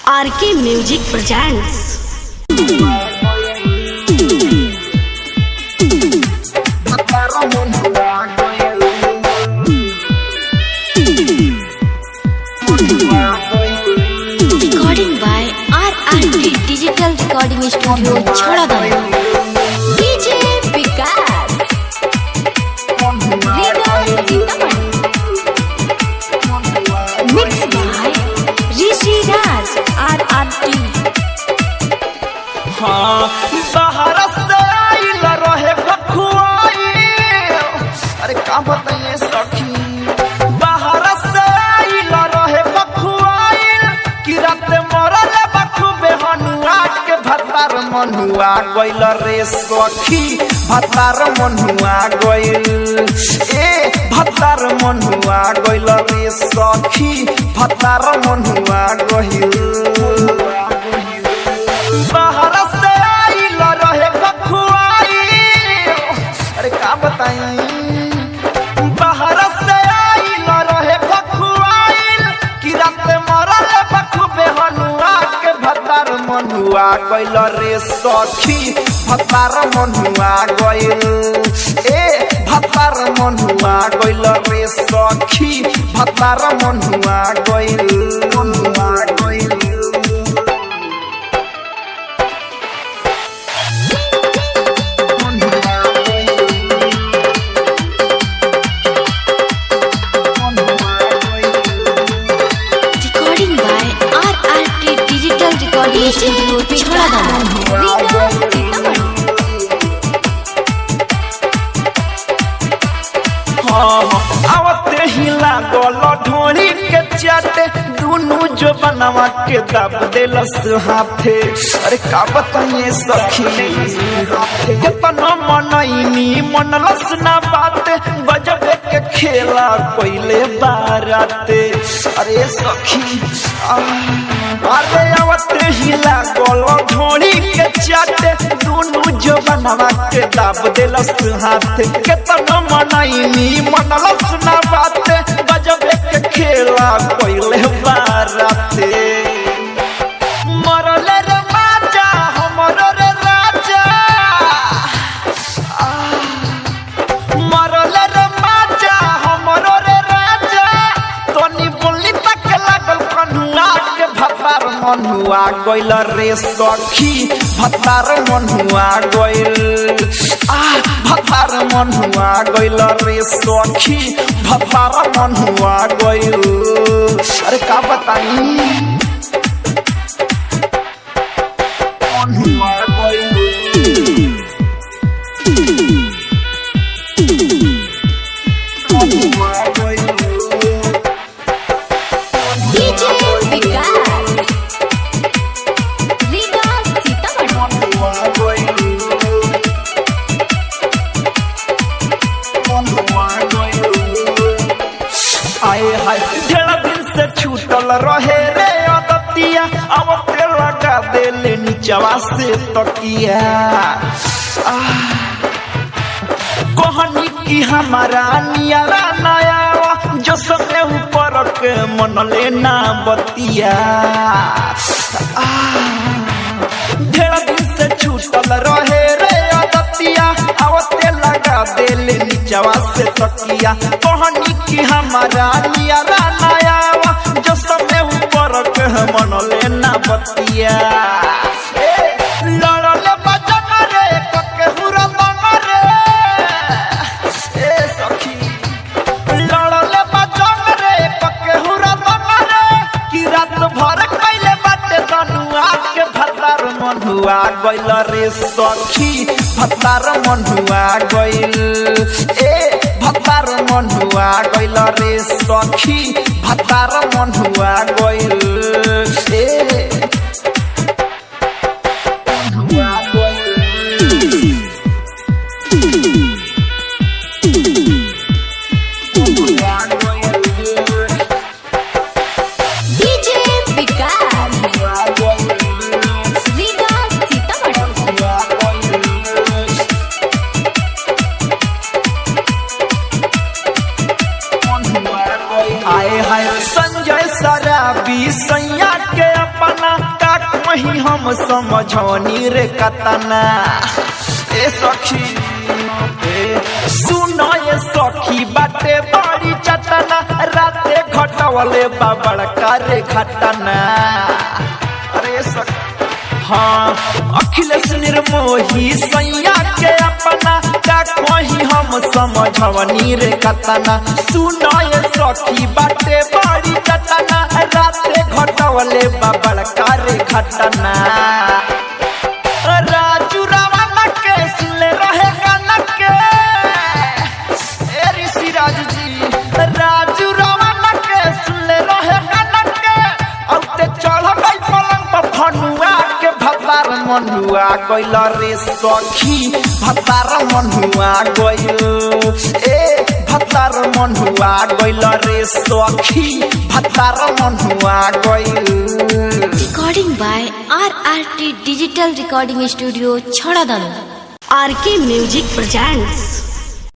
RK music presents recording by R R T digital recording studio Chhoradana DJ Vikas mix by Rishi Raj R R T हाँ बाहर से आइल रहे बखुआई अरे का बताइए सखी बाहर से आइल रहे बखुआई कि रात मरल बखुबे हनुआ के भतार मनुआ गइल रे सखी भतार मनुआ गइल ए भतार मनुआ गइल रे सखी भतार मनुआ गइल बाहर से आइल रहे बखुआई अरे का बताई बाहर से आइल रहे बखुआई कि रात मरल बखुबे हनुआ के भतार मनुआ गइल रे सखी भतार मनुआ गइल ए भतार मनुआ गइल रे सखी भतार मनुआ गइल मनुआ गइल recording by R R T digital recording studio Chhoradana आवते ही लागल ढोरी के चाटे दुनु जो बनवा के दब देलस हाथे अरे का बताइए सखी कितना मनैनी मनलस ना बात गजबे के खेला कोइले बाराते अरे सखी अरे आवते ही लागल ढोरी के चाटे दुनु जो बनवा के दब देलस हाथे कितना मनैनी मनलस ना बात गजबे के खेला कोइले बाराते मरल रे राजा हमर रे राजा मरल रे राजा हमर रे राजा तनी बोली तक लागल कन्हुआ के भतार मनुआ गइल रे सखी भतार मनुआ गइल आ भतार मनुआ गइल रे सखी भतार मनुआ गइल अरे का बताई मनुआ गइल मनुआ गइल डीजे विकास रीगा सीतामढ़ी आए हाय ढेर दिन से छूटल रहे रे अदतिया अब ते लगा देले नीचवा से तकिया आह, कहनी की हमारा नियारा नयावा जो सबने ऊपर के मन लेना बतिया आह, ढेर दिन से छूटल रहे रे अदतिया आवते लगा देले नीचवा से तकिया कहनी की हमारा नियारा नयावा जो सबने ऊपर के मन लेना बतिया ए, लड़ले बजन रे कके हुरा मन रे ए सखी लड़ले बजन रे कके हुरा मन रे कि रात भर कैले बाटे दनुआ के भतार मनुआ गइल रे सखी भतार मनुआ गइल ए भतार मनुआ गइल रे सखी भतार मनुआ गइल ए मनुआ गइल मनुआ गइल डीजे विकास रीगा सीतामढ़ी आए हाय संजय सराबी सैया के कहीं हम समझौनी रे कतना ए सखी ए, सुनो ये सखी बाटे बड़ी चटना राते घटवले बाबड़ करे घटना अरे सखी हाँ अखिलेश निर्मोही सैया के अपना का कहीं हम समझवनी रे कतना सुनो ये सखी बाटे बड़ी चटना राते घटवले बाबड़ करे घटना राजू रावण के सुनले रहे गाना के ए ऋषि राज जी राजू रावण के सुनले रहे गाना के औ ते चढ़ गई पलंग पर फनुआ के भतार मनुआ गइल रे सखी भतार मनुआ गइल ए भतार मनुआ गइल रे सखी भतार मनुआ गइल recording by RRT Digital Recording Studio, Chhadadanu. RK Music presents